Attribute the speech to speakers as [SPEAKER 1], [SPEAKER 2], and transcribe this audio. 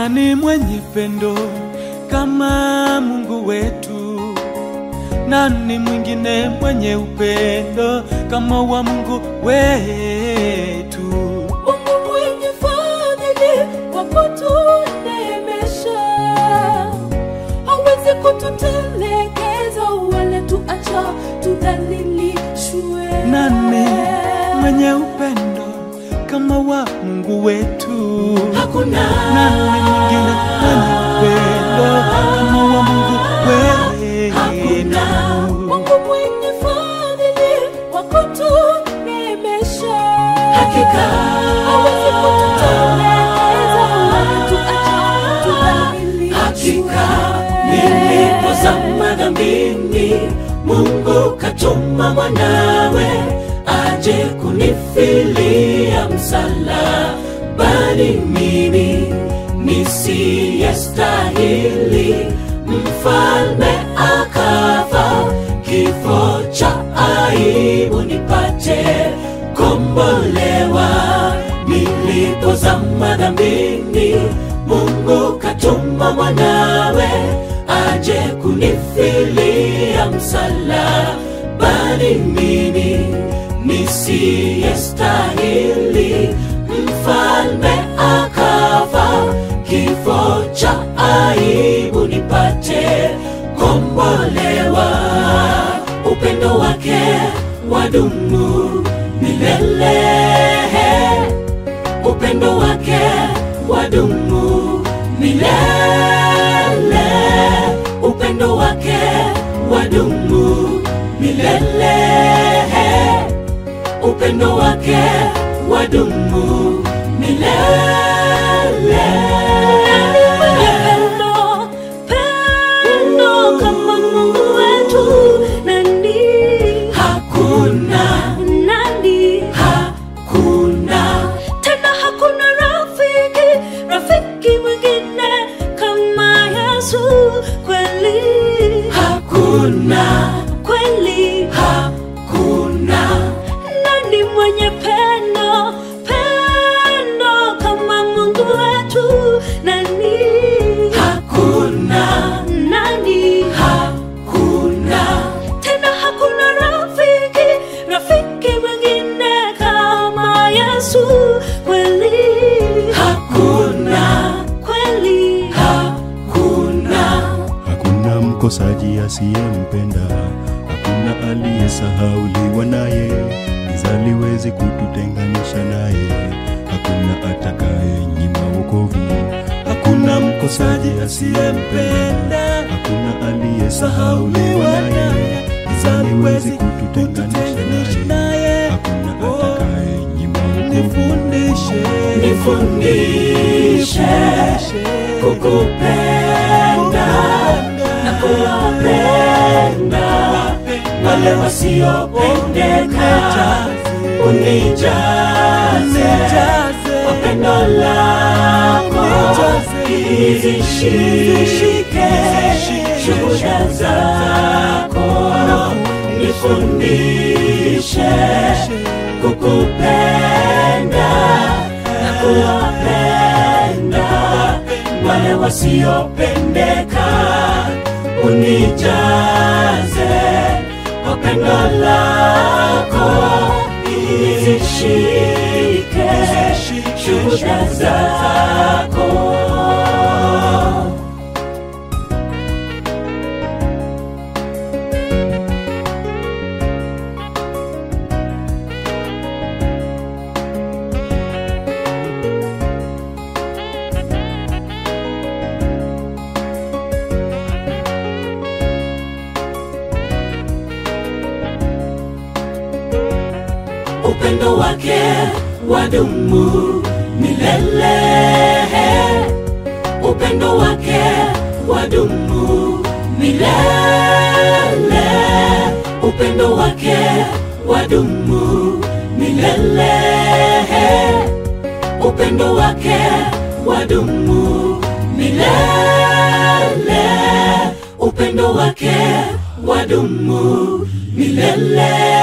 [SPEAKER 1] Nani mwenye pendo kama Mungu wetu? Nani mwingine mwenye upendo kama wa Mungu wetu?
[SPEAKER 2] Mungu mwenye fadhili wa kutuneemesha, hawezi kututelekeza wala tuacha tudhalilishwe.
[SPEAKER 1] Nani mwenye upendo kama wa Mungu wetu?
[SPEAKER 2] Hakuna
[SPEAKER 1] Nani mwingine mwenye upendo kama wa Mungu
[SPEAKER 2] Hakuna
[SPEAKER 1] wetu?
[SPEAKER 2] Mungu mwenye fadhili wa kutuneemesha, hakika hawezi kututelekeza wala tuacha tudhalilishwe.
[SPEAKER 3] Hakika nilipozama dhambini, Mungu katuma mwanawe aje kunifilia msalabani, mimi nisiyestahili, mfalme akafa kifo cha aibu nipate kombolewa nilipozama dhambini mungu katuma mwanawe aje kunifilia msalabani mimi nisiyestahili mfalme akafa kifo cha aibu nipate kombolewa upendo wake wadumu milele upendo wake wadumu milele upendo wake wadumu milele upendo wake wadumu milele
[SPEAKER 2] Pendo, pendo kama Mungu wetu, nani,
[SPEAKER 3] hakuna
[SPEAKER 2] nani?
[SPEAKER 3] hakuna
[SPEAKER 2] Tena hakuna rafiki, rafiki mwingine kama Yesu. Kweli,
[SPEAKER 3] hakuna
[SPEAKER 2] kweli,
[SPEAKER 3] hakuna
[SPEAKER 2] nani mwenye pendo, pendo kama Mungu wetu? Nani,
[SPEAKER 3] hakuna
[SPEAKER 2] nani?
[SPEAKER 3] hakuna
[SPEAKER 2] tena hakuna rafiki rafiki mwingine kama yesu kweli
[SPEAKER 3] hakuna
[SPEAKER 2] kweli
[SPEAKER 3] hakuna
[SPEAKER 4] Hakuna mkosaji asiyempenda, hakuna aliyesahauliwa naye, giza liwezi kututenganisha naye, hakuna atakaye nyima wokovu. Hakuna mkosaji asiyempenda, hakuna aliyesahauliwa naye, giza liwezi kututenganisha naye, hakuna atakaye nyima wokovu.
[SPEAKER 1] Nifundishe,
[SPEAKER 3] nifundishe kukupenda na kuwapenda wale wasiopendeka unijaze kwa pendo lako izishike shuhuda zako nifundishe kukupenda na kuwapenda wale wasiopendeka unijaze kwa pendo lako izishike shuhuda zako upendo wake wadumu milele upendo wake wadumu milele upendo wake wadumu milele upendo wake wadumu milele upendo wake wadumu milele